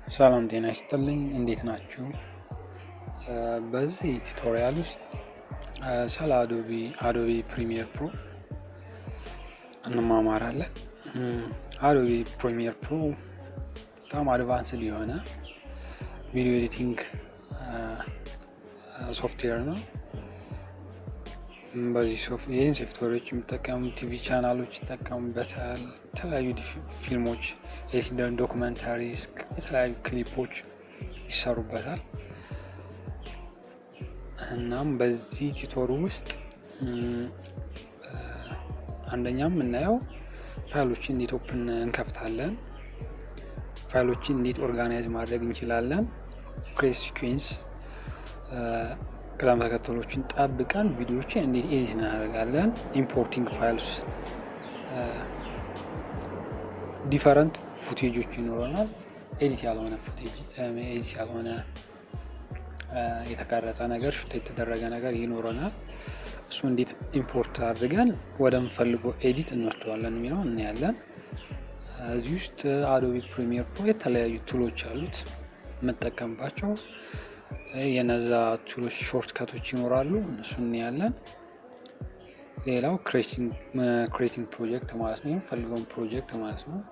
ሰላም ጤና ይስጥልኝ እንዴት ናችሁ? በዚህ ቱቶሪያል ውስጥ ስለ አዶቢ አዶቢ ፕሪሚየር ፕሮ እንማማራለን። አዶቢ ፕሪሚየር ፕሮ በጣም አድቫንስድ የሆነ ቪዲዮ ኤዲቲንግ ሶፍትዌር ነው። በዚህ ይህን ሶፍትዌሮች የሚጠቀሙ ቲቪ ቻናሎች ይጠቀሙበታል። የተለያዩ ፊልሞች፣ ዶክመንታሪስ፣ የተለያዩ ክሊፖች ይሰሩበታል። እናም በዚህ ቲቶር ውስጥ አንደኛም የምናየው ፋይሎችን እንዴት ኦፕን እንከፍታለን፣ ፋይሎችን እንዴት ኦርጋናይዝ ማድረግ እንችላለን፣ ክሬት ሲኩዌንስ ቅደም ተከተሎችን ጠብቀን ቪዲዮዎችን እንዴት ኤዲት እናደርጋለን፣ ኢምፖርቲንግ ፋይልስ ዲፈረንት ፉቴጆች ይኖረናል። ኤዲት ያልሆነ ፉቴጅ ኤዲት ያልሆነ የተቀረጸ ነገር ሹት የተደረገ ነገር ይኖረናል። እሱ እንዴት ኢምፖርት አድርገን ወደምፈልገው ኤዲት እንወስደዋለን የሚለው እናያለን። እዚህ ውስጥ አዶቢ ፕሪሚየር ፕሮ የተለያዩ ቱሎች አሉት የምጠቀምባቸው የነዛ ቱሎች ሾርት ከቶች ይኖራሉ። እነሱ እናያለን። ሌላው ክሬቲንግ ፕሮጀክት ማለት ነው። የምፈልገውን ፕሮጀክት ማለት ነው።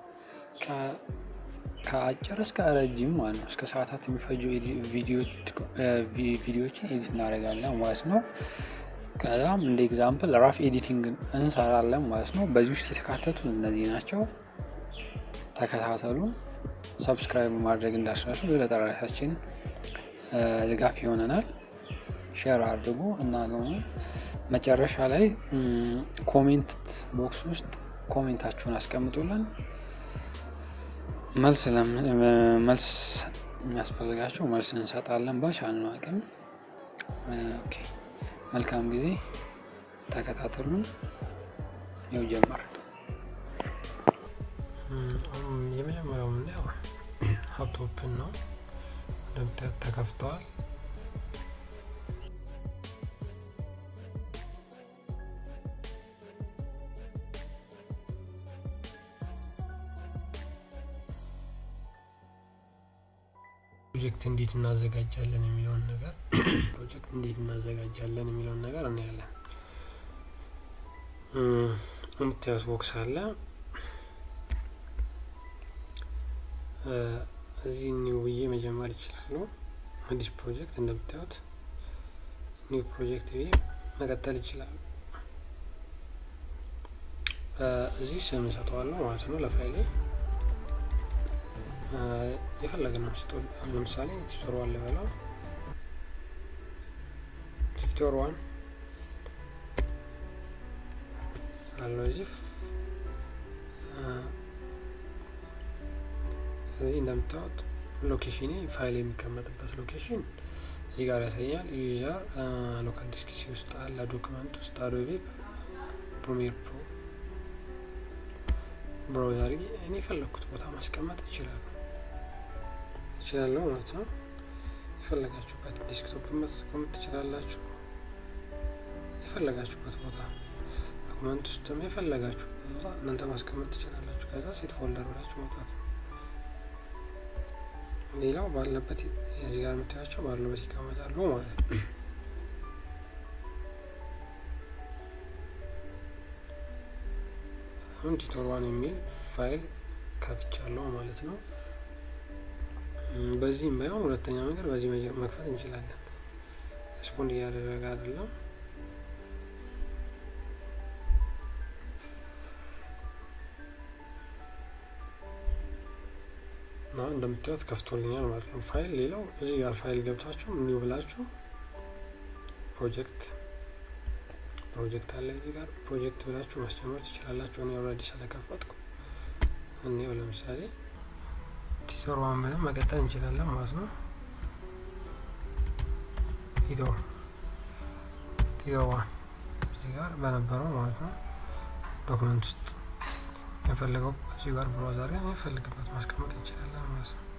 ከአጭር እስከ ረጅም ማለት ነው። እስከ ሰዓታት የሚፈጁ ቪዲዮዎችን ኤዲት እናደርጋለን ማለት ነው። ከዛም እንደ ኤግዛምፕል ራፍ ኤዲቲንግ እንሰራለን ማለት ነው። በዚህ ውስጥ የተካተቱ እነዚህ ናቸው። ተከታተሉን። ሰብስክራይብ ማድረግ እንዳስረሱ ለጠራታችን ድጋፍ ይሆነናል። ሼር አድርጉ እና መጨረሻ ላይ ኮሜንት ቦክስ ውስጥ ኮሜንታችሁን አስቀምጡልን። መልስ መልስ የሚያስፈልጋቸው መልስ እንሰጣለን በቻልነው አቅም። መልካም ጊዜ ተከታተሉን። ይኸው ጀመር። የመጀመሪያው ምናየው ሀብቶፕን ነው። እንደምታዩት ተከፍተዋል። ፕሮጀክት እንዴት እናዘጋጃለን የሚለውን ነገር ፕሮጀክት እንዴት እናዘጋጃለን የሚለውን ነገር እናያለን። የምታዩት ቦክስ አለ። እዚህ ኒው ብዬ መጀመር ይችላሉ። አዲስ ፕሮጀክት እንደምታዩት ኒው ፕሮጀክት ብዬ መቀጠል ይችላሉ። እዚህ ስም እሰጠዋለሁ ማለት ነው ለፋይሌ የፈለገ ነው ስጦ ለምሳሌ ቲቶር ዋን ልበለው ቲቶር ዋን አለው እዚህ እዚህ እንደምታወጥ ሎኬሽን ፋይል የሚቀመጥበት ሎኬሽን እዚህ ጋር ያሳያል። ዩዘር ሎካል ዲስክ ሲ ውስጥ አለ ዶክመንት ውስጥ አዶቤ ፕሪሚየር ፕሮ ብራውዘር እኔ የፈለግኩት ቦታ ማስቀመጥ ይችላሉ ይችላለሁ ማለት ነው። የፈለጋችሁበት ዴስክቶፕ ማስቀመጥ ትችላላችሁ። የፈለጋችሁበት ቦታ ዶክመንት ውስጥም የፈለጋችሁበት ቦታ እናንተ ማስቀመጥ ትችላላችሁ። ከዛ ሴት ፎልደር ብላችሁ መውጣት ነው። ሌላው ባለበት የዚህ ጋር የምታያቸው ባለበት ይቀመጣሉ ማለት ነው። አሁን ቲቶር ዋን የሚል ፋይል ከፍቻለሁ ማለት ነው። በዚህም ባይሆን ሁለተኛ መንገድ በዚህ መክፈት እንችላለን። ስፖንድ እያደረገ አይደለም። እና እንደምታዩት ከፍቶልኛል ማለት ነው ፋይል። ሌላው እዚህ ጋር ፋይል ገብታችሁ ኒው ብላችሁ ፕሮጀክት ፕሮጀክት አለ እዚህ ጋር ፕሮጀክት ብላችሁ ማስጀመር ትችላላችሁ። እኔ ኦልሬዲ ስለከፈትኩ እኔው ለምሳሌ ቲቶር ዋን ብለን መቀጠል እንችላለን ማለት ነው። ቲቶር ቲቶር ዋን እዚህ ጋር በነበረው ማለት ነው ዶክመንት ውስጥ የፈለገው እዚህ ጋር ብሮዘር ጋር የፈልግበት ማስቀመጥ እንችላለን ማለት ነው።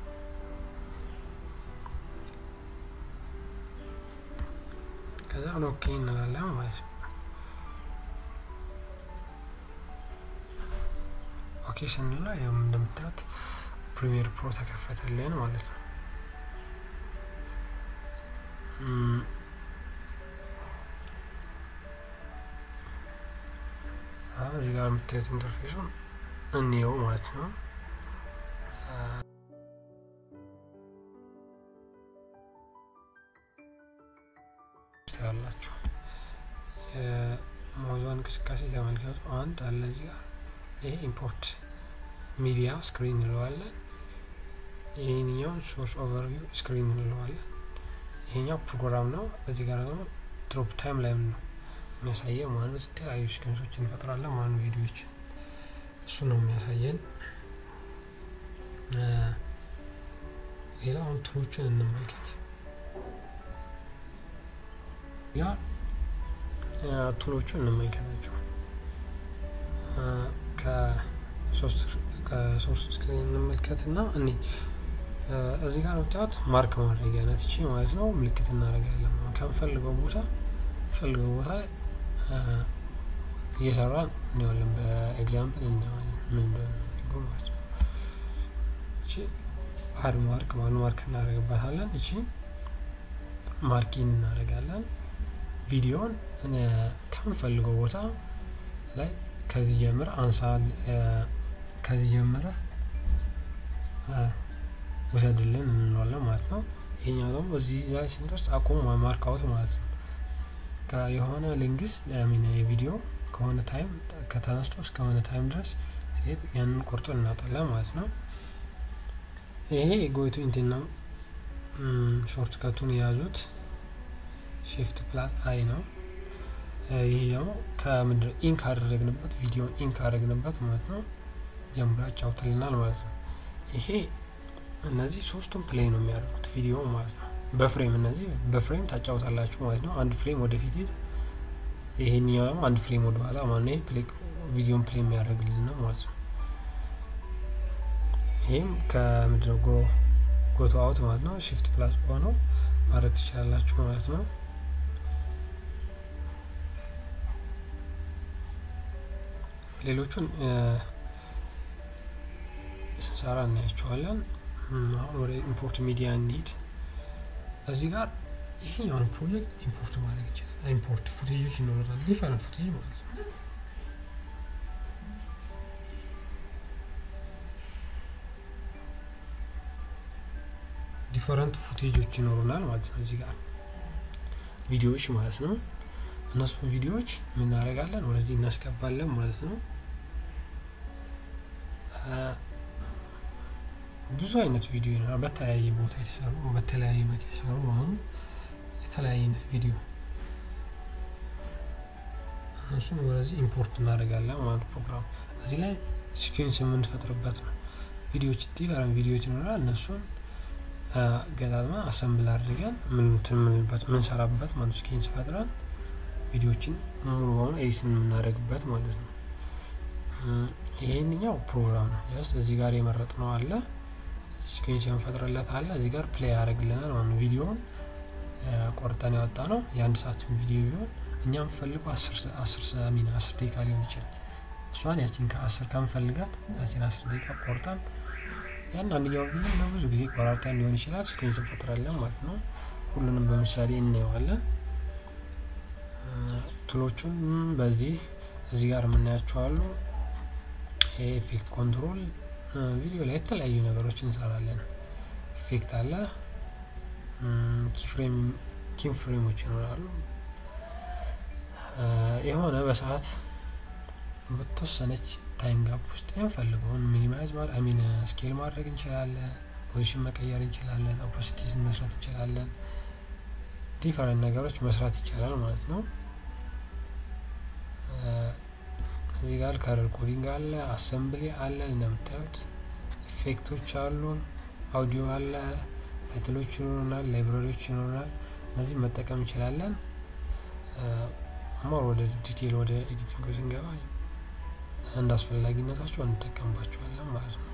ከዛ ኦኬ እንላለን ማለት ነው። ኦኬ ስንለው ያው እንደምታዩት ፕሪሚየር ፕሮ ተከፈተልን ማለት ነው። እዚህ ጋር የምታዩት ኢንተርፌሱን እንየው ማለት ነው። ያላችሁ የማውዟን እንቅስቃሴ ተመልከቱ። አንድ አለ እዚህ ጋር ይሄ ኢምፖርት ሚዲያ ስክሪን እንለዋለን። ይህኛውን ሶርስ ኦቨርቪው ስክሪን እንለዋለን። ይሄኛው ፕሮግራም ነው። እዚህ ጋር ደግሞ ድሮፕ ታይም ላይ ነው የሚያሳየው ማለት ነው። የተለያዩ ሲኮንሶች እንፈጥራለን ማለት ነው። ቪዲዮዎችን እሱ ነው የሚያሳየን። ሌላ አሁን ቱሎችን እንመልከት። ያ ቱሎቹን እንመልከታቸው ከሶስት ስክሪን እንመልከት እና እኔ እዚህ ጋር ወጣት ማርክ ማድረጊያ ናት እቺ ማለት ነው። ምልክት እናደርጋለን ከምፈልገው ቦታ ፈልገው ቦታ ላይ እየሰራን እንዋለን። በኤግዛምፕል እንዋለን ምን እንደሆነ ማለት ነው። እቺ አድ ማርክ ማኑ ማርክ እናደርግባታለን። እቺ ማርኪን እናደርጋለን። ቪዲዮን ከምፈልገው ቦታ ላይ ከዚህ ጀምረ አንሳል ከዚህ ጀምረ ውሰድልን እንለዋለን ማለት ነው። ይሄኛው ደግሞ እዚህ ላይ ስንደርስ አቁም ማርክ አውት ማለት ነው። የሆነ ሊንግስ ሚን የቪዲዮ ከሆነ ታይም ከተነስቶ እስከሆነ ታይም ድረስ ሲሄድ ያንን ቆርጦ እናጣለን ማለት ነው። ይሄ ጎይቱ ኢንቴና ሾርት ከቱን የያዙት ሺፍት ፕላስ አይ ነው። ይህ ደግሞ ከምንድነው ኢንክ አደረግንበት ቪዲዮ ኢንክ አደረግንበት ማለት ነው። ጀምሮ ያጫውትልናል ማለት ነው። ይሄ እነዚህ ሶስቱም ፕሌይ ነው የሚያደርጉት ቪዲዮ ማለት ነው። በፍሬም እነዚህ በፍሬም ታጫውታላችሁ ማለት ነው። አንድ ፍሬም ወደፊት ሂድ፣ ይሄኛው ደግሞ አንድ ፍሬም ወደ ኋላ ማለት ነው። ይሄ ቪዲዮን ፕሌይ የሚያደርግልን ነው ማለት ነው። ይህም ከምንድነው ጎ ጎቶ አውት ማለት ነው። ሽፍት ፕላስ ሆነው ማድረግ ትችላላችሁ ማለት ነው። ሌሎቹን ስንሰራ እናያቸዋለን። አሁን ወደ ኢምፖርት ሚዲያ እንሂድ። እዚህ ጋር ይህኛውን ፕሮጀክት ኢምፖርት ማድረግ ይችላል። ኢምፖርት ፉቴጆች ይኖራል፣ ዲፈረንት ፉቴጅ ማለት ነው። ዲፈረንት ፉቴጆች ይኖሩናል ማለት ነው። እዚህ ጋር ቪዲዮዎች ማለት ነው። እነሱን ቪዲዮዎች የምናደርጋለን ወደዚህ እናስገባለን ማለት ነው። ብዙ አይነት ቪዲዮ ይኖራል። በተለያየ ቦታ የተሰሩ በተለያየ መልክ የተሰሩ አሁን የተለያየ አይነት ቪዲዮ እነሱን ወደዚህ ኢምፖርት እናደርጋለን ማለት ፕሮግራም እዚህ ላይ ሲኩዌንስ የምንፈጥርበት ነው። ቪዲዮዎች ዲፈረንት ቪዲዮዎች ይኖራል። እነሱን ገጣጥመን አሰምብል አድርገን ምንትንምንበት ምንሰራበት ማለት ሲኩዌንስ ፈጥረን ቪዲዮዎችን ሙሉ በሙሉ ኤዲት የምናደርግበት ማለት ነው። ይሄንኛው ፕሮግራም ነው። ስ እዚህ ጋር የመረጥ ነው አለ ሲኩዌንስ የምንፈጥርለት አለ እዚህ ጋር ፕሌይ ያደርግልናል ማለት ነው። ቪዲዮውን ቆርጠን ያወጣ ነው የአንድ ሰዓት ቪዲዮ ቢሆን እኛ የምፈልገው አስር ሚና አስር ደቂቃ ሊሆን ይችላል። እሷን ያችን ከአስር ከምፈልጋት ያችን አስር ደቂቃ ቆርጠን ያን አንደኛው ቪዲዮ በብዙ ጊዜ ቆራርጠን ሊሆን ይችላል ሲኩዌንስ እንፈጥራለን ማለት ነው። ሁሉንም በምሳሌ እናየዋለን። ቱሎቹን በዚህ እዚህ ጋር የምናያቸው አሉ። ኤፌክት ኮንትሮል ቪዲዮ ላይ የተለያዩ ነገሮች እንሰራለን። ኢፌክት አለ፣ ኪፍሬም ኪም ፍሬሞች ይኖራሉ። የሆነ በሰዓት በተወሰነች ታይም ጋፕ ውስጥ የምፈልገውን ሚኒማይዝ ሚን ስኬል ማድረግ እንችላለን። ፖዚሽን መቀየር እንችላለን። ኦፖሲቲስን መስራት እንችላለን። ዲፈረንት ነገሮች መስራት ይቻላል ማለት ነው። እዚህ ጋር ከለር ኮዲንግ አለ፣ አሰምብሊ አለ፣ እንደምታዩት ኢፌክቶች አሉ፣ አውዲዮ አለ፣ ታይትሎች ይኖሩናል፣ ላይብራሪዎች ይኖሩናል። እነዚህ መጠቀም እንችላለን። ሞር ወደ ዲቴል ወደ ኤዲቲንግ ስንገባ እንደ አስፈላጊነታቸው እንጠቀምባቸዋለን ማለት ነው።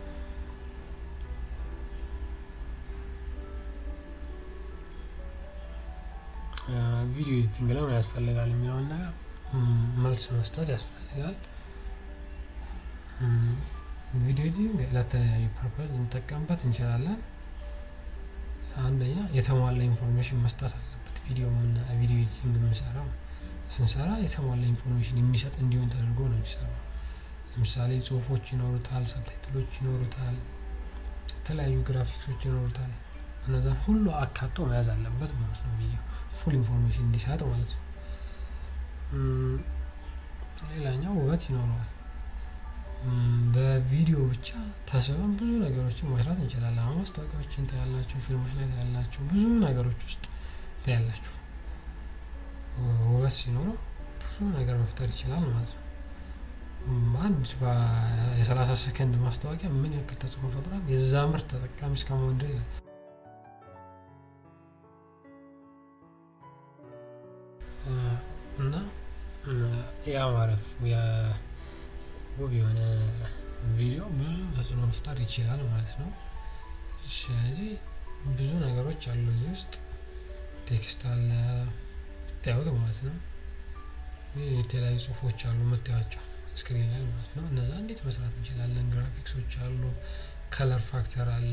ቪዲዮ ኤዲቲንግ ለምን ያስፈልጋል የሚለውን ነገር መልስ መስጠት ያስፈልጋል። ቪዲዮ ኤዲቲንግ ለተለያዩ ፐርፐዝ ልንጠቀምበት እንችላለን። አንደኛ የተሟላ ኢንፎርሜሽን መስጠት አለበት። ቪዲዮ ቪዲዮ ኤዲቲንግ የምንሰራው ስንሰራ የተሟላ ኢንፎርሜሽን የሚሰጥ እንዲሆን ተደርጎ ነው የሚሰራው። ለምሳሌ ጽሁፎች ይኖሩታል፣ ሰብታይትሎች ይኖሩታል፣ የተለያዩ ግራፊክሶች ይኖሩታል። እነዛን ሁሉ አካቶ መያዝ አለበት ማለት ነው። ቪዲዮ ፉል ኢንፎርሜሽን እንዲሰጥ ማለት ነው። ሌላኛው ውበት ይኖረዋል። በቪዲዮ ብቻ ተስበን ብዙ ነገሮችን መስራት እንችላለን። አሁን ማስታወቂያዎችን ታያላችሁ፣ ፊልሞች ላይ ታያላችሁ፣ ብዙ ነገሮች ውስጥ ታያላችሁ። ውበት ሲኖረው ብዙ ነገር መፍጠር ይችላል ማለት ነው። አንድ የሰላሳ ሰከንድ ማስታወቂያ ምን ያክል ተጽዕኖ ፈጥሯል? የዛ ምርት ተጠቃሚ እስከመሆን ድረስ እና ያ ማረፍ ውብ የሆነ ቪዲዮ ብዙ ተጽዕኖ መፍጠር ይችላል ማለት ነው። ስለዚህ ብዙ ነገሮች አሉ እዚህ ውስጥ ቴክስት አለ ታዩት ማለት ነው። የተለያዩ ጽሁፎች አሉ የምታያቸው ስክሪን ላይ ማለት ነው። እነዛ እንዴት መስራት እንችላለን? ግራፊክሶች አሉ፣ ከለር ፋክተር አለ፣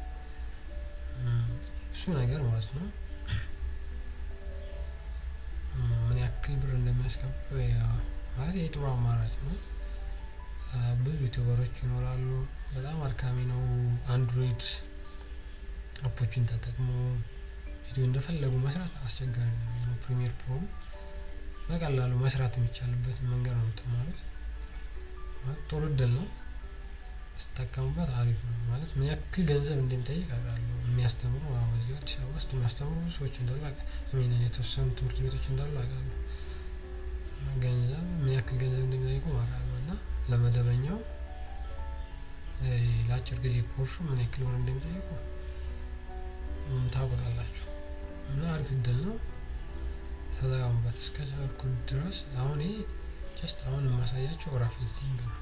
ብዙ ነገር ማለት ነው። ምን ያክል ብር እንደሚያስከፍል ማለት የጥሩ አማራጭ ነው። ብዙ ዩቱበሮች ይኖራሉ። በጣም አድካሚ ነው። አንድሮይድ አፖችን ተጠቅሞ ቪዲዮ እንደፈለጉ መስራት አስቸጋሪ ነው። ፕሪሚየር ፕሮ በቀላሉ መስራት የሚቻልበትን መንገድ ነው የምትማሩት። ጥሩ እድል ነው። ስጠቀሙበት አሪፍ ነው። ማለት ምን ያክል ገንዘብ እንደሚጠይቅ አውቃለሁ። የሚያስተምሩ እዚህ አዲስ አበባ ውስጥ የሚያስተምሩ ብዙ ሰዎች እንዳሉ ሚን የተወሰኑ ትምህርት ቤቶች እንዳሉ አውቃለሁ። ገንዘብ ምን ያክል ገንዘብ እንደሚጠይቁ አውቃለሁ እና ለመደበኛው ለአጭር ጊዜ ኮርሱ ምን ያክል ብር እንደሚጠይቁ ታውቁታላችሁ። እና አሪፍ እድል ነው። ተጠቀሙበት እስከቻልኩ ድረስ። አሁን ይሄ ጀስት አሁን የማሳያቸው ራፍ ኤዲቲንግ ነው።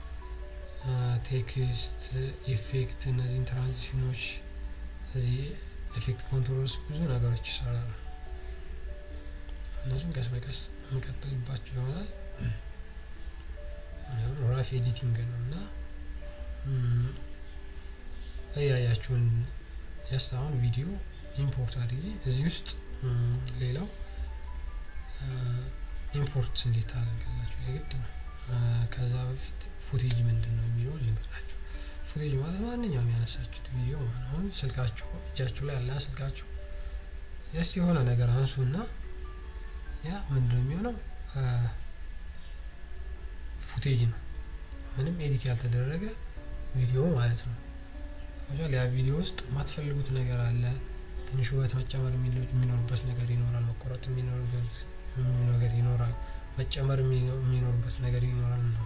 ቴክስት፣ ኢፌክት፣ እነዚህን ትራንዚሽኖች፣ እዚህ ኤፌክት ኮንትሮልስ ብዙ ነገሮች ይሰራሉ። እነሱን ቀስ በቀስ የምቀጥልባቸው ይሆናል። ራፍ ኤዲቲንግ ነው እና እያያችሁን ጀስት አሁን ቪዲዮ ኢምፖርት አድርጌ እዚህ ውስጥ ሌላው ኢምፖርት እንዴት ታደርጋላችሁ? የግድ ነው። ከዛ በፊት ፉቴጅ ምንድን ነው የሚለውን ልንገራችሁ። ፉቴጅ ማለት ማንኛውም ያነሳችሁት ቪዲዮ ማለት አሁን ስልካችሁ እጃችሁ ላይ ያለ ስልካችሁ ጀስት የሆነ ነገር አንሱና ያ ምንድን ነው የሚሆነው ፉቴጅ ነው። ምንም ኤዲት ያልተደረገ ቪዲዮ ማለት ነው። ያ ቪዲዮ ውስጥ የማትፈልጉት ነገር አለ። ትንሽ ውበት መጨመር የሚኖርበት ነገር ይኖራል። መቆረጥ የሚኖርበት ነገር ይኖራል። መጨመር የሚኖርበት ነገር ይኖራል ነው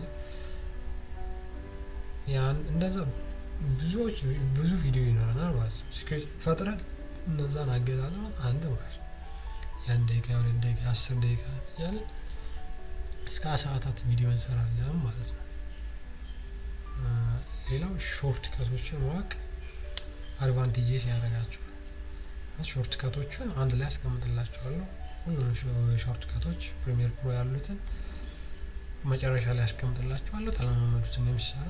ያን እንደዛ ብዙዎች ብዙ ቪዲዮ ይኖረናል ማለት ነው። ፈጥረን እነዛን አገጣጥመን አንድ ማለት ነው የአንድ ደቂቃ የሁለት ደቂቃ አስር ደቂቃ እያለን እስከ ሰዓታት ቪዲዮ እንሰራለን ማለት ነው። ሌላው ሾርት ከቶችን ማወቅ አድቫንቴጅስ ያደርጋቸዋል። ሾርት ከቶችን አንድ ላይ ያስቀምጥላቸዋለሁ። ሁሉንም ሾርት ከቶች ፕሪሚየር ፕሮ ያሉትን መጨረሻ ላይ ያስቀምጥላቸዋለሁ። ተለማመዱትን የሚሰራ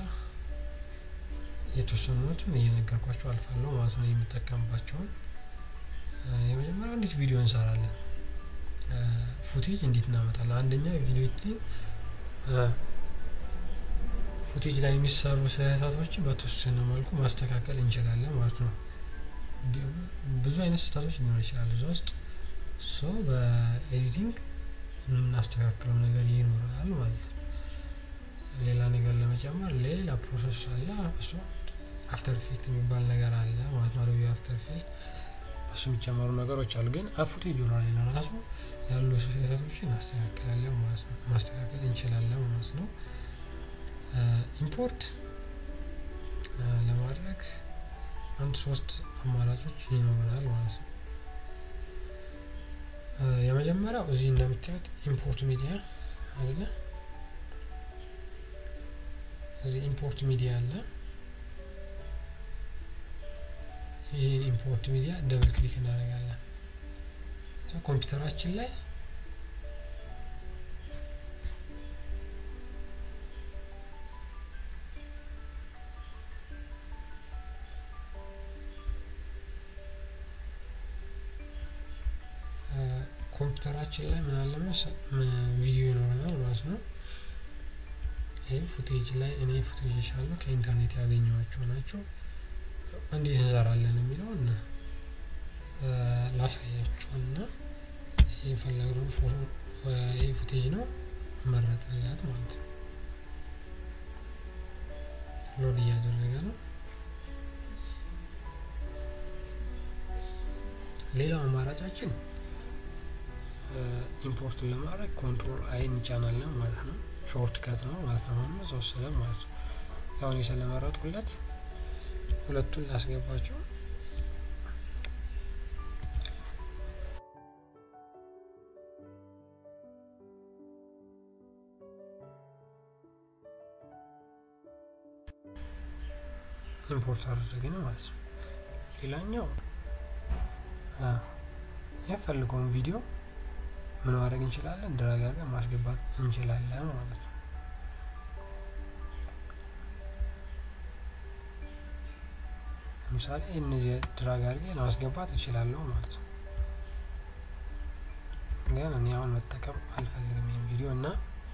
የተወሰኑትን እየነገርኳቸው አልፋለሁ ማለት ነው። የምጠቀምባቸውን የመጀመሪያው እንዴት ቪዲዮ እንሰራለን፣ ፉቴጅ እንዴት እናመጣለን። አንደኛ ቪዲዮ ኤዲቲንግ ፉቴጅ ላይ የሚሰሩ ስህተቶችን በተወሰነ መልኩ ማስተካከል እንችላለን ማለት ነው። ብዙ አይነት ስህተቶች ሊኖር ይችላል እዛ ውስጥ ሶ በኤዲቲንግ የምናስተካክለው ነገር ይኖራል ማለት ነው። ሌላ ነገር ለመጨመር ሌላ ፕሮሰስ አለ። እሱ አፍተር ኢፌክት የሚባል ነገር አለ ማለት ነው። አዶቢ አፍተር ኢፌክት በሱ የሚጨመሩ ነገሮች አሉ። ግን ፉቴጅ ላይ ለራሱ ያሉ ስህተቶችን እናስተካክላለን ማለት ነው። ማስተካከል እንችላለን ማለት ነው። ኢምፖርት ለማድረግ አንድ ሶስት አማራጮች ይኖረናል ማለት ነው። የመጀመሪያው እዚህ እንደምታዩት ኢምፖርት ሚዲያ አለ። እዚህ ኢምፖርት ሚዲያ አለ። ይህን ኢምፖርት ሚዲያ ደብል ክሊክ እናደርጋለን። ኮምፒውተራችን ላይ ኮምፒውተራችን ላይ ምን አለ ቪዲዮ ይኖረናል ማለት ነው። ይህ ፉቴጅ ላይ እኔ ፉቴጅ አሉ ከኢንተርኔት ያገኘኋቸው ናቸው። እንዴት እንሰራለን የሚለውን ላሳያችሁና የፈለግነው ይህ ፉቴጅ ነው መረጥንላት ማለት ነው። ሎድ እያደረገ ነው። ሌላው አማራጫችን ኢምፖርትን ለማድረግ ኮንትሮል አይ እንጫናለን ማለት ነው። ሾርት ከት ነው ማለት ነው። አሁን ተወሰነ ማለት ነው። ያሁን ስለመረጥኩለት ሁለቱን ላስገባቸው ኢምፖርት አደረግን ማለት ነው። ሌላኛው የፈልገውን ቪዲዮ ምን ማድረግ እንችላለን? ድራግ አድርገን ማስገባት እንችላለን ማለት ነው። ለምሳሌ እነዚህ ድራግ አድርጌ ለማስገባት እችላለሁ ማለት ነው። ግን እኔ አሁን መጠቀም አልፈልግም ይህን ቪዲዮ እና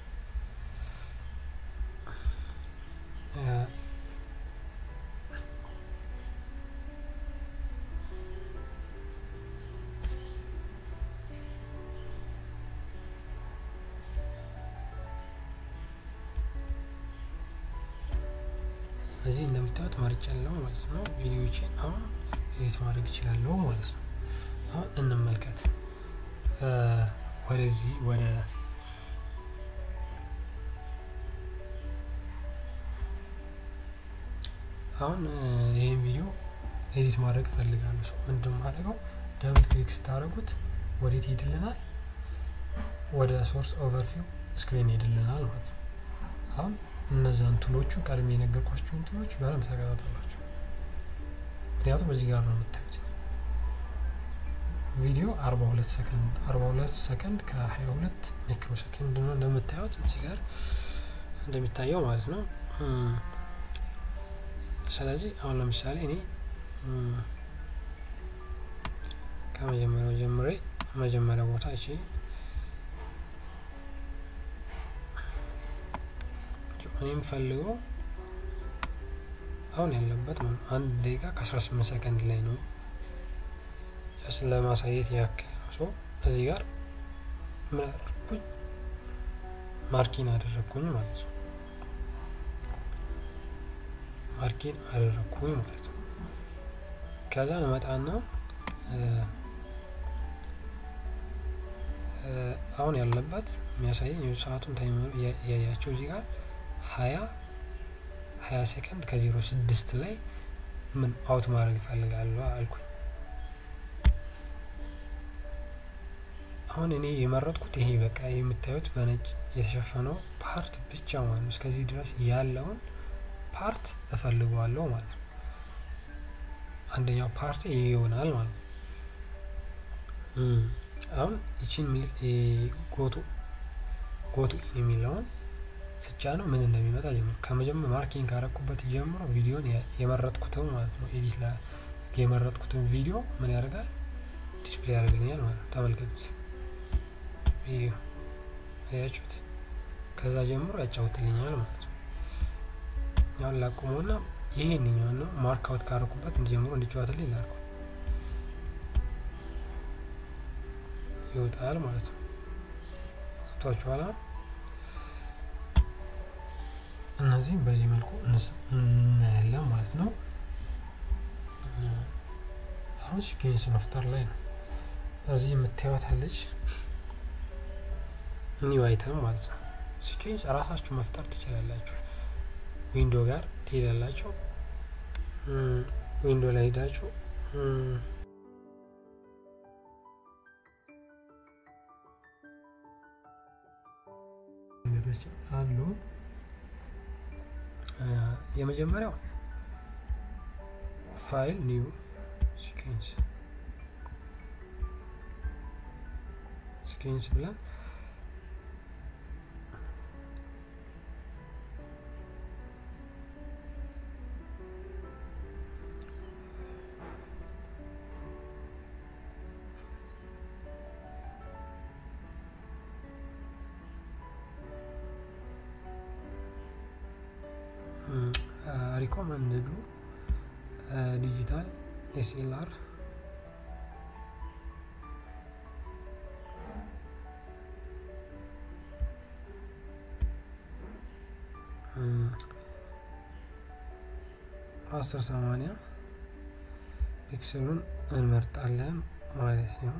እዚህ እንደምታዩት መርጫለሁ ማለት ነው። ቪዲዮዎችን አሁን ኤዲት ማድረግ እችላለሁ ማለት ነው። አሁን እንመልከት ወደዚህ ወደ አሁን ይህን ቪዲዮ ኤዲት ማድረግ እፈልጋለሁ። ሰው ምንድን ማድረገው ደብል ክሊክ ስታደርጉት ወዴት ሄድልናል? ወደ ሶርስ ኦቨርቪው ስክሪን ሄድልናል ማለት ነው። አሁን እነዛን ቱሎቹ ቀድሜ የነገርኳቸውን ቱሎች በደንብ ተከታተሏቸው። ምክንያቱም እዚህ ጋር ነው የምታዩት ቪዲዮ አርባ ሁለት ሰከንድ አርባ ሁለት ሰከንድ ከሀያ ሁለት ማይክሮ ሰከንድ ነው እንደምታዩት እዚህ ጋር እንደሚታየው ማለት ነው። ስለዚህ አሁን ለምሳሌ እኔ ከመጀመሪያው ጀምሬ መጀመሪያ ቦታ እቺ እኔ የምፈልገው አሁን ያለበት ነው አንድ ደቂቃ ከአስራ ስምንት ሰከንድ ላይ ነው ለማሳየት ያክል ነው። ሶ እዚህ ጋር ምን አደረግኩኝ? ማርኪን አደረግኩኝ ማለት ነው። ማርኪን አደረግኩኝ ማለት ነው። ከዛ ነመጣና አሁን ያለበት የሚያሳየኝ ሰዓቱን ታይመሩ እያያቸው እዚህ ጋር ሀያ ሀያ ሴከንድ ከዜሮ ስድስት ላይ ምን አውት ማድረግ ይፈልጋሉ አልኩኝ። አሁን እኔ የመረጥኩት ይሄ በቃ የምታዩት በነጭ የተሸፈነው ፓርት ብቻ ማለት ነው። እስከዚህ ድረስ ያለውን ፓርት እፈልገዋለሁ ማለት ነው። አንደኛው ፓርት ይሄ ይሆናል ማለት ነው። አሁን ይችን ጎቱ ጎቱ የሚለውን ስቻ ነው ምን እንደሚመጣ ጀምሮ ከመጀመር ማርኪንግ ካረኩበት ጀምሮ ቪዲዮን የመረጥኩትን ማለት ነው ኤዲት የመረጥኩትን ቪዲዮ ምን ያደርጋል ዲስፕሌይ ያደርግልኛል ማለት ነው። ተመልከቱት ቪዲዮ አያችሁት? ከዛ ጀምሮ ያጫውትልኛል ማለት ነው። ያሁን ላቁመውና ይሄንኛው ነው ማርክ አውት ካረኩበት እንዲጀምሮ እንዲጫወትልኝ ላርኩ ይወጣል ማለት ነው። ቷችኋላ እነዚህም በዚህ መልኩ እናያለን ማለት ነው። አሁን ሲኬንስ መፍጠር ላይ ነው። እዚህ የምታዩት አለች ኒው አይተም ማለት ነው። ሲኬንስ እራሳችሁ መፍጠር ትችላላችሁ። ዊንዶ ጋር ትሄዳላችሁ። ዊንዶ ላይ ሄዳችሁ መንገዶች አሉ። የመጀመሪያው ፋይል ኒው ሲኬንስ ሲኬንስ ብለን ሪኮመንድዱ ዲጂታል ኤስኤልአር አስር ሰማንያ ፒክስሉን እንመርጣለን ማለት ነው።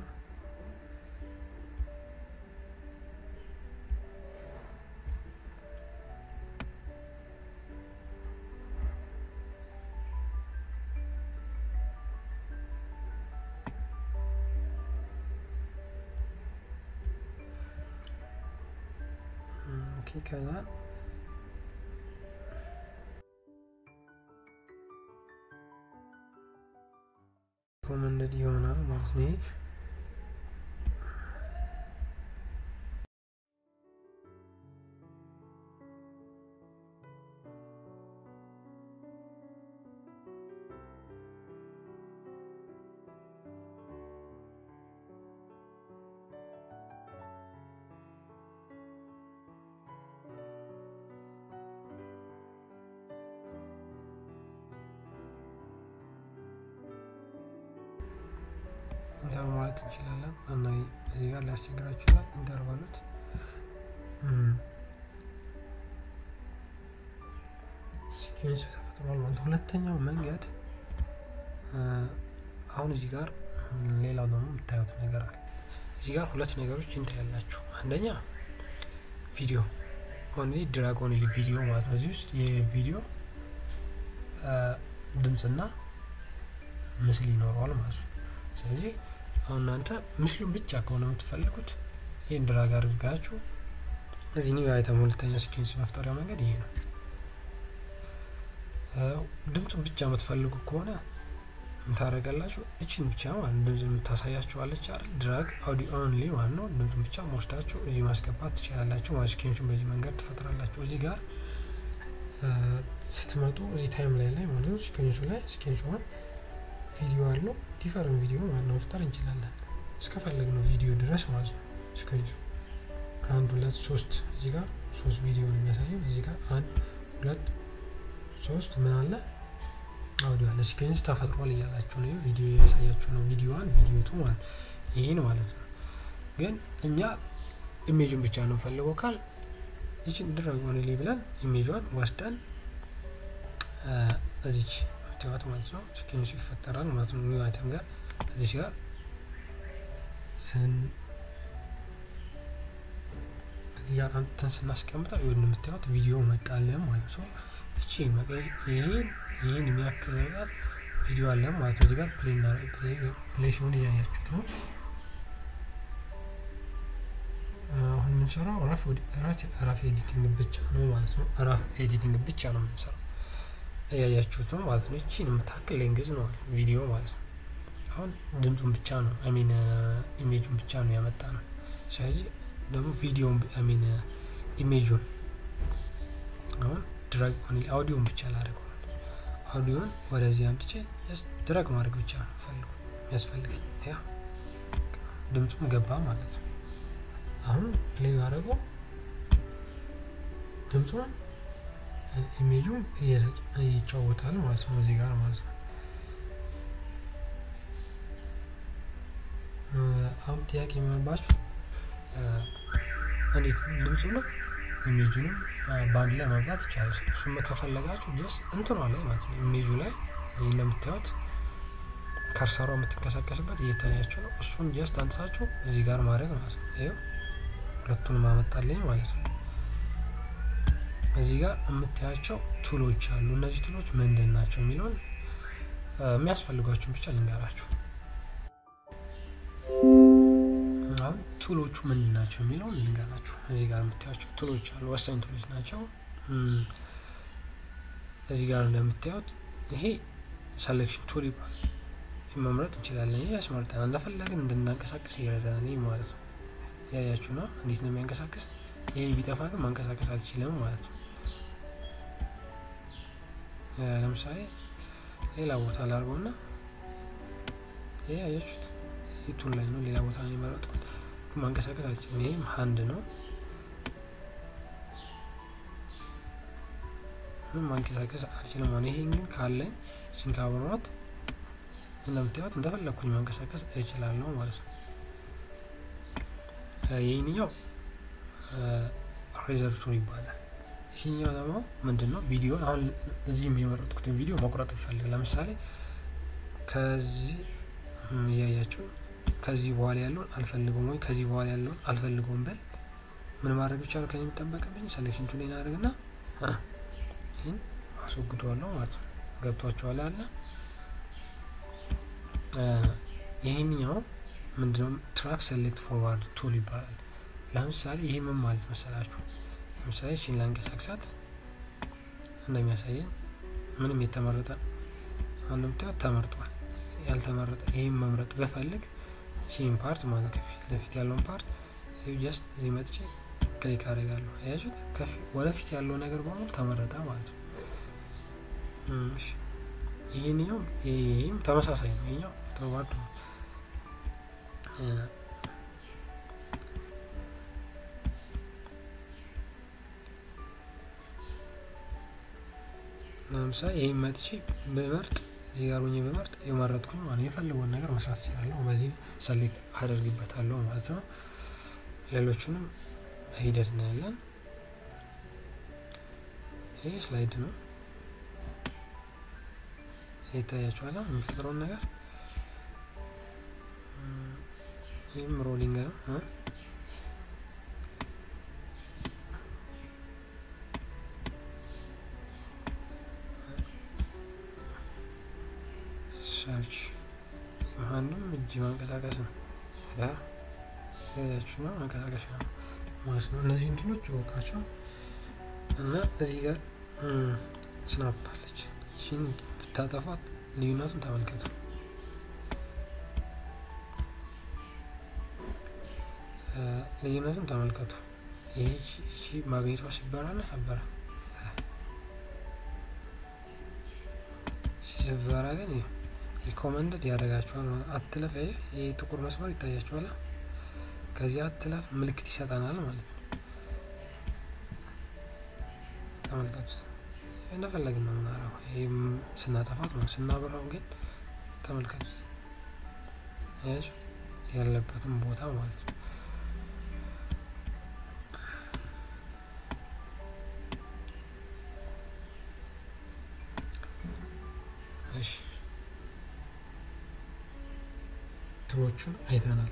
ኦኬ ከዛ ሪኮመንደድ ይሆናል ማለት ነው። ይሄ ኢንተር ማለት እንችላለን እና እዚህ ጋር ሊያስቸግራችሁ ይችላል። ኢንተር በሉት። ሲኩዌንስ ተፈጥሯል ማለት ሁለተኛው መንገድ አሁን እዚህ ጋር ሌላው ደግሞ የምታዩት ነገር አለ። እዚህ ጋር ሁለት ነገሮች እንታያላችሁ። አንደኛ ቪዲዮ ኦንሊ ድራግ ኦንሊ ቪዲዮ ማለት ነው። እዚህ ውስጥ የቪዲዮ ድምፅና ምስል ይኖረዋል ማለት ነው። ስለዚህ አሁን እናንተ ምስሉን ብቻ ከሆነ የምትፈልጉት ይህን ድራግ አድርጋችሁ እዚህ ኒው አይተም ሁለተኛ ሲኩዌንስ መፍጠሪያ መንገድ ይሄ ነው። ድምፁን ብቻ የምትፈልጉ ከሆነ ታደረጋላችሁ እችን ብቻ ማለት ድምፅ የምታሳያችኋለች አይደል? ድራግ አውዲዮ ኦንሊ ማለት ነው። ድምፁን ብቻ መወስዳችሁ እዚህ ማስገባት ትችላላችሁ ማለት ሲኩዌንሱን በዚህ መንገድ ትፈጥራላችሁ። እዚህ ጋር ስትመጡ እዚህ ታይም ላይ ላይ ማለት ነው ሲኩዌንሱ ላይ ሲኩዌንሱ ቪዲዮ አለው ዲፈረንት ቪዲዮ ማለት ነው መፍጠር እንችላለን እስከፈለግ ነው ቪዲዮ ድረስ ማለት ነው። ሲኩዌንሱ አንድ ሁለት ሶስት እዚህ ጋር ሶስት ቪዲዮ ነው የሚያሳየው። እዚህ ጋር አንድ ሁለት ሶስት ምን አለ አውዲዮ አለ። ሲኩዌንሱ ተፈጥሯል እያላችሁ ነው። ቪዲዮ እያሳያችሁ ነው። ቪዲዮ ዋን ቪዲዮ ቱ ማለት ይህን ማለት ነው። ግን እኛ ኢሜጅን ብቻ ነው ፈልገው ካል ይችን ድረግ ሆንልኝ ብለን ኢሜጇን ወስደን እዚች ትዋት ማለት ነው ሲኩዌንሱ ይፈጠራል ማለት ነው። ኒው አይተም ጋር እዚች ጋር ስን እዚህ ጋር አንተን ስናስቀምጠው ይሁን የምታዩት ቪዲዮ መጣለን ማለት ነው። እቺ ይህን ይህን የሚያክል ነገር ቪዲዮ አለ ማለት ነው። እዚህ ጋር ፕሌይ ሲሆን እያያችሁት ነው። አሁን የምንሰራው ራፍ ኤዲቲንግ ብቻ ነው ማለት ነው። ራፍ ኤዲቲንግ ብቻ ነው የምንሰራው እያያችሁት ነው ማለት ነው። ይቺን የምታክል ሌንግዝ ነው ቪዲዮ ማለት ነው። አሁን ድምፁን ብቻ ነው አሚን ኢሜጁን ብቻ ነው ያመጣ ነው። ስለዚህ ደግሞ ቪዲዮን አሚን ኢሜጁን አሁን ድራግ አውዲዮን ብቻ ላደርገው አውዲዮን ወደዚህ አምጥቼ ድራግ ማድረግ ብቻ ነው ፈልጉ የሚያስፈልገኝ ያ ድምፁም ገባ ማለት ነው። አሁን ፕሌይ ያደረገው ድምፁን ኢሜጁን ይጫወታል ማለት ነው። እዚህ ጋር ማለት ነው። አሁን ጥያቄ የሚሆንባችሁ እንዴት ድምፁንም ኢሜጁንም በአንድ ላይ ማምጣት ይቻላል። እሱም ከፈለጋችሁ ጀስ እንትኗ ላይ ማለት ነው ኢሜጁ ላይ እዚህ እንደምታዩት ከርሰሯ የምትንቀሳቀስበት እየታያችሁ ነው። እሱን ጀስት አንጥታችሁ እዚህ ጋር ማድረግ ማለት ነው። ይኸው ሁለቱንም አመጣልኝ ማለት ነው። እዚህ ጋር የምታያቸው ቱሎች አሉ። እነዚህ ቱሎች ምንድን ናቸው የሚለውን የሚያስፈልጓቸውን ብቻ ልንገራችሁ። አሁን ቱሎቹ ምንድን ናቸው የሚለውን ልንገራችሁ። እዚህ ጋር የምታያቸው ቱሎች አሉ፣ ወሳኝ ቱሎች ናቸው። እዚህ ጋር እንደምታዩት ይሄ ሰሌክሽን ቱል ይባላል። መምረጥ እንችላለን። ይህ ያስመርጠናል። እንደፈለግን እንድናንቀሳቀስ ይረዳናል። ይህ ማለት ነው። ያያችሁ ነው እንዴት ነው የሚያንቀሳቅስ። ይሄ ቢጠፋ ግን ማንቀሳቀስ አልችልም ማለት ነው። ለምሳሌ ሌላ ቦታ ላድርገውና ይሄ ያያችሁት ይህ ቱል ላይ ነው። ሌላ ቦታ ነው የመረጥኩት ግን ማንቀሳቀስ አልችልም። ይሄም ሀንድ ነው። ምንም ማንቀሳቀስ አልችልም ማለት ይሄን ግን ካለኝ እችን ካበሯት እንደምታዩት እንደፈለግኩኝ ማንቀሳቀስ እችላለሁ ማለት ነው። ይህኛው ሬዘር ቱል ይባላል። ይህኛው ደግሞ ምንድን ነው? ቪዲዮን አሁን እዚህም የመረጥኩትን ቪዲዮ መቁረጥ እፈልግ ለምሳሌ ከዚህ እያያችሁ ከዚህ በኋላ ያለውን አልፈልገውም ወይ ከዚህ በኋላ ያለውን አልፈልገውም በል ምን ማድረግ ብቻ ነው ከኔ የሚጠበቅብኝ ሴሌክሽን ቱሌን አድርግና ይህን አስወግደዋለሁ ማለት ነው። ገብቷቸዋል አለ ይህኛው ምንድነው? ትራክ ሴሌክት ፎርዋርድ ቱል ይባላል። ለምሳሌ ይህ ምን ማለት መሰላችሁ? ለምሳሌ ቺን ላንቀሳቅሳት እንደሚያሳየኝ ምንም የተመረጠ እንደምታዩት ተመርጧል። ያልተመረጠ ይህም መምረጥ በፈልግ ቺን ፓርት ማለት ከፊት ለፊት ያለውን ፓርት ጀስት እዚህ መጥቼ ክሊክ አደርጋለሁ። አያችሁት? ወደፊት ያለው ነገር በሙሉ ተመረጠ ማለት ነው። ይህኛው ይህም ተመሳሳይ ነው። ይህኛው አፍተርዋርድ ነው። ለምሳሌ ይህም መጥቼ በመርጥ እዚህ ጋር ሆኜ በመርጥ የመረጥኩኝ ማለት የፈለገውን ነገር መስራት እችላለሁ። በዚህ ሰሌክት አደርግበታለሁ ማለት ነው። ሌሎቹንም ሂደት እናያለን። ይህ ስላይድ ነው። ይታያችኋል የሚፈጥረውን ነገር። ይህም ሮሊንግ ነው። ሰርች ማንም እጅ ማንቀሳቀስ ነው። ያያችሁ ነው መንቀሳቀሻ ነው ማለት ነው። እነዚህ እንትኖች ወቃቸው እና እዚህ ጋር ስናፕ አለች። ይህን ብታጠፋት ልዩነቱን ተመልከቱ። ልዩነቱን ተመልከቱ። ይህ ማግኘቷ ሲበራና ሰበረ ሲበራ ግን ሪኮመንደድ ያደርጋቸዋል። አትለፍ። ይህ ጥቁር መስመር ይታያቸዋል። ከዚህ አትለፍ ምልክት ይሰጠናል ማለት ነው። ተመልከቱት። እንደፈለግን ነው የምናረው። ይህም ስናጠፋት ነው። ስናበራው ግን ተመልከቱት፣ ያችሁት ያለበትም ቦታ ማለት ነው። እሺ ትሮቹን አይተናል።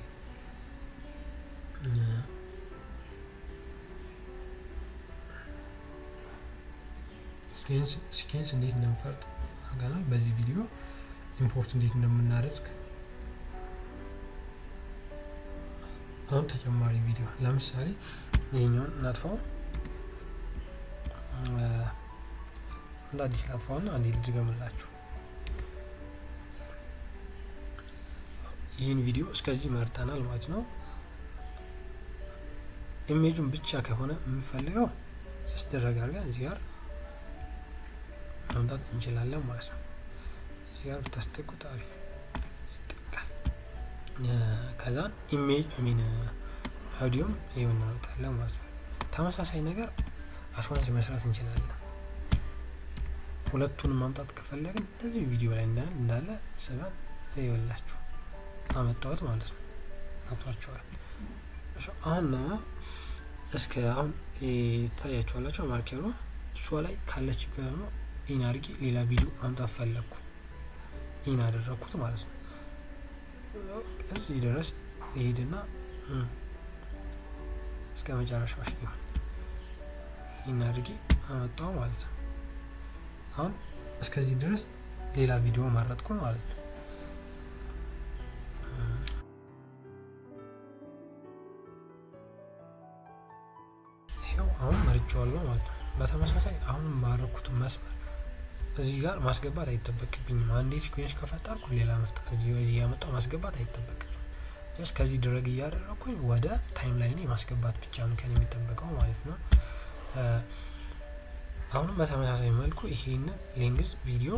ሲኬንስ እንዴት እንደምፈርጥ አገናል። በዚህ ቪዲዮ ኢምፖርት እንዴት እንደምናደርግ አሁን ተጨማሪ ቪዲዮ ለምሳሌ ይሄኛውን እናጥፋው፣ እንደ አዲስ ላጥፋውና አንዴ ልድገምላችሁ። ይህን ቪዲዮ እስከዚህ መርጠናል ማለት ነው። ኢሜጁን ብቻ ከሆነ የምንፈልገው ያስደረግ አድርገን እዚህ ጋር ማምጣት እንችላለን ማለት ነው። እዚህ ጋር ብታስጠቁት አሪፍ ይጠቃል። ከዛን ኢሜጅ ሚን አውዲዮም ይኸው እናመጣለን ማለት ነው። ተመሳሳይ ነገር አስዋንስ መስራት እንችላለን። ሁለቱንም ማምጣት ከፈለግን እንደዚህ ቪዲዮ ላይ እንዳለ እንዳለ ስበን ይወላችሁ አመጣሁት ማለት ነው። ገብቷችኋል? አሁን እስከ አሁን ይታያችኋላቸው ማርኬሮ እሷ ላይ ካለችበት ነው ኢን አድርጌ ሌላ ቪዲዮ ማምጣት ፈለግኩ። ኢን አደረግኩት ማለት ነው። እዚህ ድረስ ይሄድና እስከ መጨረሻዎች ሊሆን ኢን አድርጌ አመጣው ማለት ነው። አሁን እስከዚህ ድረስ ሌላ ቪዲዮ መረጥኩ ማለት ነው። ይሄው አሁን መርጬዋለሁ ማለት ነው። በተመሳሳይ አሁን ባረኩት መስመር እዚህ ጋር ማስገባት አይጠበቅብኝም። አንዴ ሲኩዌንስ ከፈጠርኩ ሌላ መፍጠር እዚህ እዚህ ያመጣው ማስገባት አይጠበቅብኝም። ጀስት ከዚህ ድረግ እያደረኩኝ ወደ ታይም ላይኔ ማስገባት ብቻ ነው ከኔ የሚጠበቀው ማለት ነው። አሁንም በተመሳሳይ መልኩ ይሄንን ሌንግዝ ቪዲዮ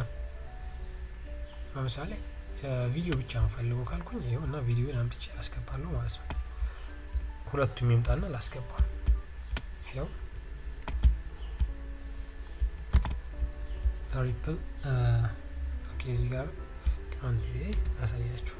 ለምሳሌ ቪዲዮ ብቻ እንፈልገው ካልኩኝ ይኸው እና ቪዲዮን አምጥቼ አስገባለሁ ማለት ነው። ሁለቱም ይምጣና ላስገባ ይኸው ሪፕል ኦኬ እዚህ ጋር አንድ ጊዜ ላሳያችሁ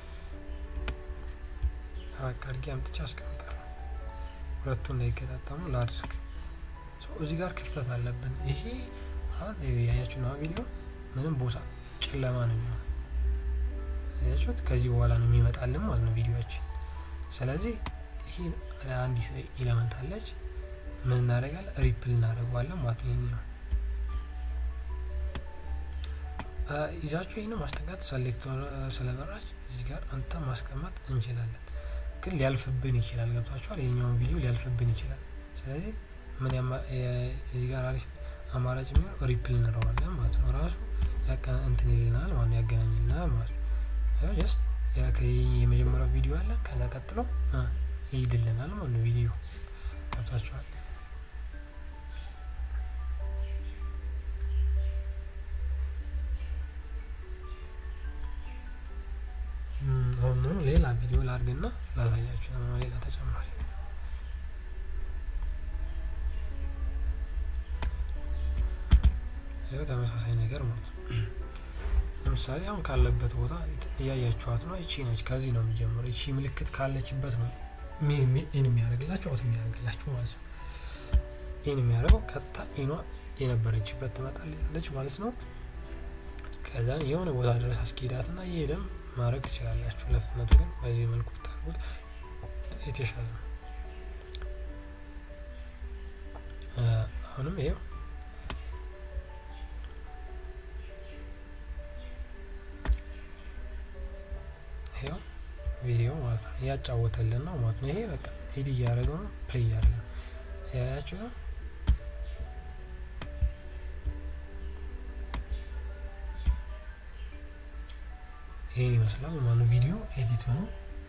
ራቅ አድርጌ አምጥቼ አስቀምጣለሁ ሁለቱ እንዳይገጣጠሙ ላድርግ እዚህ ጋር ክፍተት አለብን ይሄ አሁን ያያችሁ ነው ቪዲዮ ምንም ቦታ ጨለማ ነው የሚሆነው ያያችሁት ከዚህ በኋላ ነው የሚመጣልን ማለት ነው ቪዲዮችን ስለዚህ ይሄ አንዲት ኢለመንት አለች ምን እናደርጋለን ሪፕል እናደርገዋለን ማለት ነው ይሄኛው ይዛችሁ ይህን ማስጠጋት ሰሌክተር ስለበራች እዚህ ጋር አንተ ማስቀመጥ እንችላለን ግን ሊያልፍብን ይችላል ገብቷችኋል ይህኛውን ቪዲዮ ሊያልፍብን ይችላል ስለዚህ ምን እዚህ ጋር አሪፍ አማራጭ የሚሆን ሪፕል እንለዋለን ማለት ነው ራሱ እንትን ይልናል ማለት ያገናኝልናል ማለት ነው ጀስት የመጀመሪያው ቪዲዮ አለ ከዛ ቀጥሎ ይሄድልናል ማለት ነው ቪዲዮ ገብቷችኋል አሁን ሌላ ቪዲዮ ላርግና ላሳያችሁ ነው ሌላ ተጨማሪ ይኸው ተመሳሳይ ነገር ማለት ነው ለምሳሌ አሁን ካለበት ቦታ እያያችኋት ነው እቺ ነች ከዚህ ነው የሚጀምረው እቺ ምልክት ካለችበት ነው ኢን የሚያደርግላችሁ አውት የሚያደርግላችሁ ማለት ነው ኢን የሚያደርገው ቀጥታ ኢኗ የነበረችበት ትመጣለች ማለት ነው ከዛን የሆነ ቦታ ድረስ አስኪዳት ና እየሄደም ማድረግ ትችላላችሁ ለፍጥነቱ ግን በዚህ መልኩ ብታደርጉት የተሻለ ነው አሁንም ይሄው ይሄው ቪዲዮ ማለት ነው እያጫወተልን ነው ማለት ነው ይሄ በቃ ሂድ እያደረገው ነው ፕሌይ እያደረገ ነው ያያችሁ ነው ይህን ይመስላል ማኑ ቪዲዮ ኤዲት ነው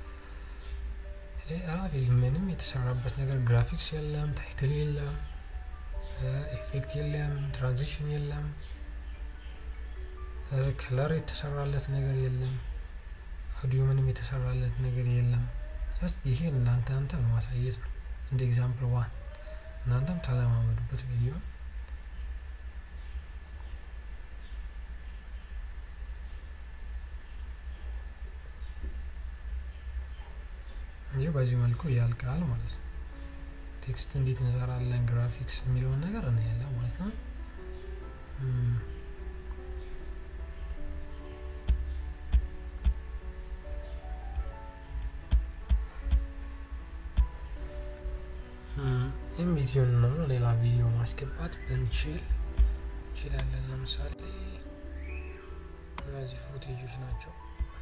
አራፍ ምንም የተሰራበት ነገር ግራፊክስ የለም ታይትል የለም ኤፌክት የለም ትራንዚሽን የለም ከለር የተሰራለት ነገር የለም አውዲዮ ምንም የተሰራለት ነገር የለም ይሄ እናንተ አንተ ለማሳየት ነው እንደ ኤግዛምፕል ዋን እናንተም ተለማመዱበት ቪዲዮ ይህ በዚህ መልኩ ያልቃል ማለት ነው ቴክስት እንዴት እንሰራለን ግራፊክስ የሚለውን ነገር እናያለን ማለት ነው ይህም ቪዲዮ ነው ሌላ ቪዲዮ ማስገባት ብንችል እንችላለን ለምሳሌ እነዚህ ፉቴጆች ናቸው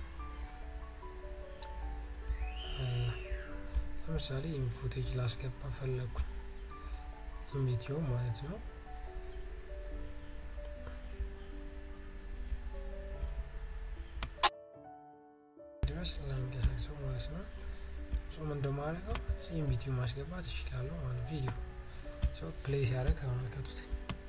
ለምሳሌ ይህን ፉቴጅ ላስገባ ፈለግኩኝ ይህም ቪዲዮ ማለት ነው ድረስ ለሚንቀሳቀሰው ማለት ነው ጾም እንደማድረገው ይህም ቪዲዮ ማስገባት እችላለሁ ማለት ቪዲዮ ሰው ፕሌይ ሲያደርግ ተመልከቱት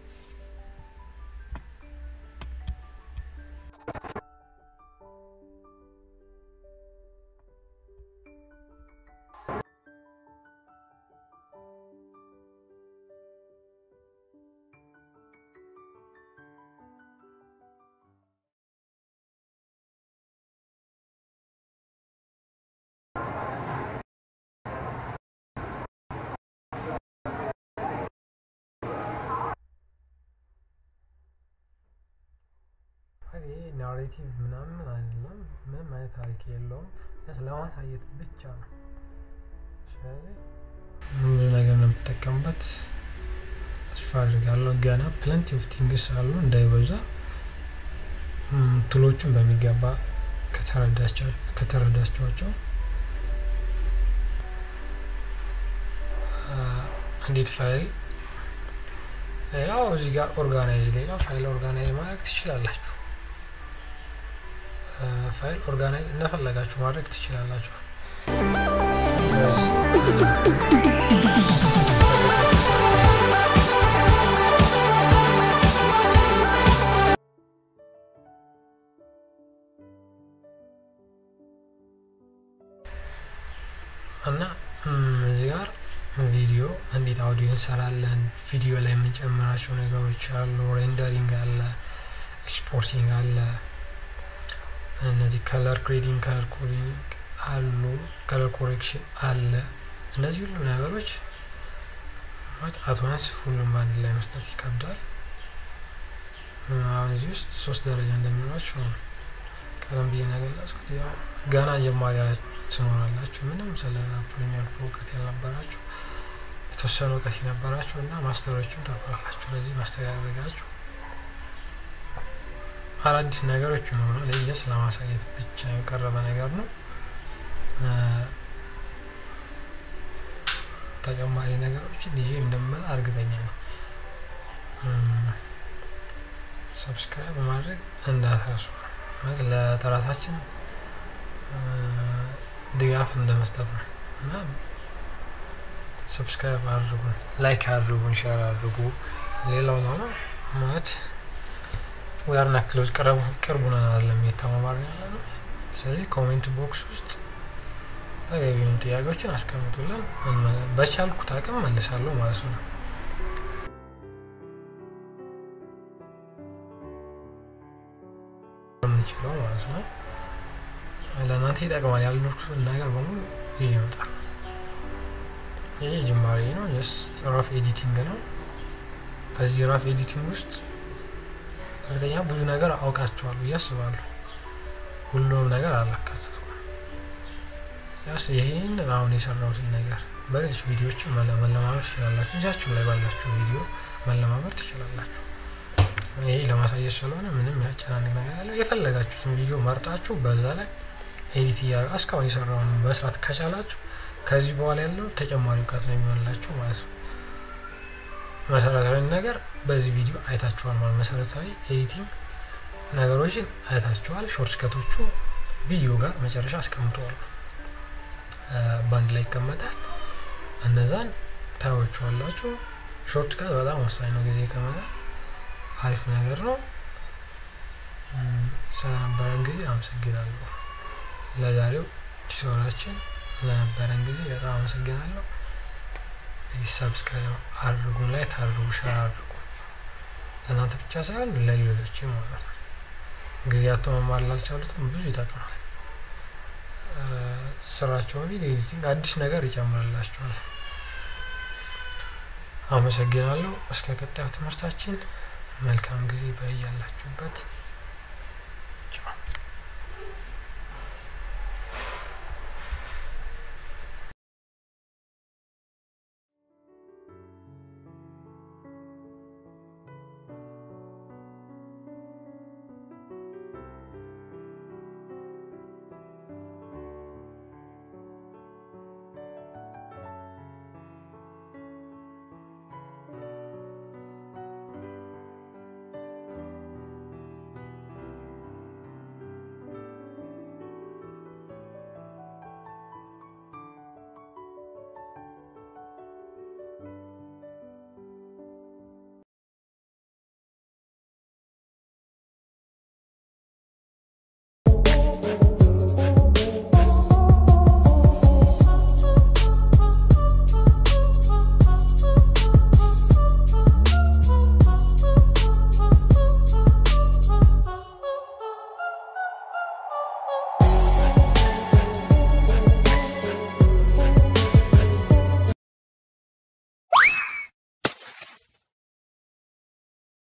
ይሄ ናሬቲቭ ምናምን አይደለም ምንም አይነት ታሪክ የለውም ለማሳየት ብቻ ነው ስለዚህ ብዙ ነገር ነው የምጠቀምበት ተስፋ አድርጋለሁ ገና ፕለንቲ ኦፍ ቲንግስ አሉ እንዳይበዛ ቱሎቹን በሚገባ ከተረዳቸዋቸው እንዴት ፋይል ሌላው እዚህ ጋር ኦርጋናይዝ ሌላ ፋይል ኦርጋናይዝ ማድረግ ትችላላችሁ ፋይል ኦርጋናይዝ እንደፈለጋችሁ ማድረግ ትችላላችሁ እና እዚህ ጋር ቪዲዮ እንዴት አውዲዮ እንሰራለን፣ ቪዲዮ ላይ የምንጨምራቸው ነገሮች አሉ፣ ሬንደሪንግ አለ፣ ኤክስፖርቲንግ አለ፣ እነዚህ ከለር ግሬዲንግ፣ ከለር ኮዲንግ አሉ፣ ከለር ኮሬክሽን አለ። እነዚህ ሁሉ ነገሮች አትዋንስ ሁሉም አንድ ላይ መስጠት ይከብዳል። አሁን እዚህ ውስጥ ሶስት ደረጃ እንደሚኖራቸው ቀደም ብዬ ነገለጽኩት። ያው ገና ጀማሪ ትኖራላችሁ፣ ምንም ስለ ፕሪሚየር ፕሮ እውቀት ያልነበራችሁ የተወሰነ እውቀት የነበራችሁ እና ማስተሮችም ተቆራላችሁ። በዚህ ማስተር ያደረጋችሁ አዳዲስ ነገሮች ይኖራል። ለየስ ለማሳየት ብቻ የቀረበ ነገር ነው። ተጨማሪ ነገሮችን ይዤ እንደምመጣ እርግጠኛ ነው። ሰብስክራይብ ማድረግ እንዳትረሱ። ማለት ለጥረታችን ድጋፍ እንደመስጠት ነው እና ሰብስክራይብ አድርጉን፣ ላይክ አድርጉን፣ ሼር አድርጉ። ሌላው ነው ማለት ዊአርና ክሎዝ ቅርቡ ነን አይደለም የተማማርን ያለ ነው። ስለዚህ ኮሜንት ቦክስ ውስጥ ተገቢውን ጥያቄዎችን አስቀምጡልን። በቻልኩት አቅም መልሳለሁ ማለት ነው። የምንችለው ማለት ነው። ለእናንተ ይጠቅማል ያልኩትን ነገር በሙሉ ይዤ እመጣለሁ። ይህ ጅማሬ ነው። ጀስት ራፍ ኤዲቲንግ ነው። ከዚህ ራፍ ኤዲቲንግ ውስጥ እርግጠኛ ብዙ ነገር አውቃቸዋል ብዬ አስባለሁ። ሁሉንም ነገር አላካተትኩም። ያስ ይህን አሁን የሰራሁትን ነገር በሌሎች ቪዲዮዎችን መለማመድ ትችላላችሁ። እጃችሁ ላይ ባላችሁ ቪዲዮ መለማመድ ትችላላችሁ። ይሄ ለማሳየት ስለሆነ ምንም ያጨናንቅ ነገር ያለ የፈለጋችሁትን ቪዲዮ መርጣችሁ በዛ ላይ ኤዲት እያደረጋ እስካሁን የሰራውን መስራት ከቻላችሁ ከዚህ በኋላ ያለው ተጨማሪ እውቀት ነው የሚሆንላችሁ ማለት ነው። መሰረታዊ ነገር በዚህ ቪዲዮ አይታችኋል ማለት መሰረታዊ ኤዲቲንግ ነገሮችን አይታችኋል። ሾርት ከቶቹ ቪዲዮ ጋር መጨረሻ አስቀምጠዋል፣ በአንድ ላይ ይቀመጣል። እነዛን ታዩዋችኋላችሁ። ሾርት ከት በጣም ወሳኝ ነው። ጊዜ ከመጣ አሪፍ ነገር ነው። ስለነበረን ጊዜ አመሰግናለሁ። ለዛሬው ቲቶራችን ለነበረን ጊዜ በጣም አመሰግናለሁ። ሰብስክራይብ አድርጉ፣ ላይክ አድርጉ፣ ሸር አድርጉ። ለእናንተ ብቻ ሳይሆን ለሌሎች ማለት ነው። ጊዜያቶ መማር ላልቻሉትም ብዙ ይጠቅማል። ስራቸውን ኤዲቲንግ አዲስ ነገር ይጨምርላቸዋል። አመሰግናለሁ። እስከ ቀጣዩ ትምህርታችን መልካም ጊዜ በያላችሁበት።